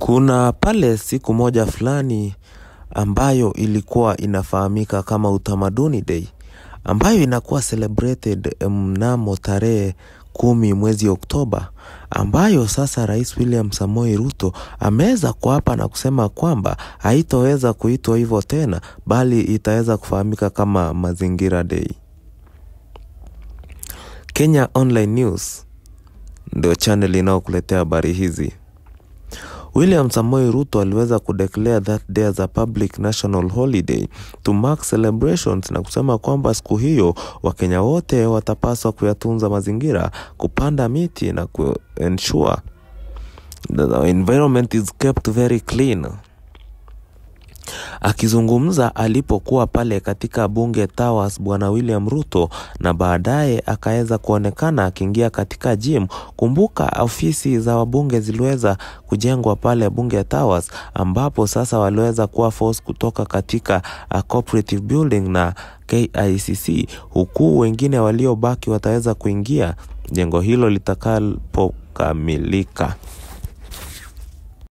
Kuna pale siku moja fulani ambayo ilikuwa inafahamika kama utamaduni day ambayo inakuwa celebrated mnamo tarehe kumi mwezi Oktoba ambayo sasa Rais William Samoei Ruto ameweza kuapa na kusema kwamba haitoweza kuitwa hivyo tena bali itaweza kufahamika kama Mazingira Day. Kenya Online News ndio channel inayokuletea habari hizi. William Samoei Ruto aliweza kudeclare that day as a public national holiday to mark celebrations na kusema kwamba siku hiyo Wakenya wote watapaswa kuyatunza mazingira, kupanda miti na kuensure that the environment is kept very clean. Akizungumza alipokuwa pale katika bunge Towers, bwana William Ruto, na baadaye akaweza kuonekana akiingia katika gym. Kumbuka ofisi za wabunge ziliweza kujengwa pale bunge Towers, ambapo sasa waliweza kuwa force kutoka katika uh, cooperative building na KICC, huku wengine waliobaki wataweza kuingia jengo hilo litakapokamilika.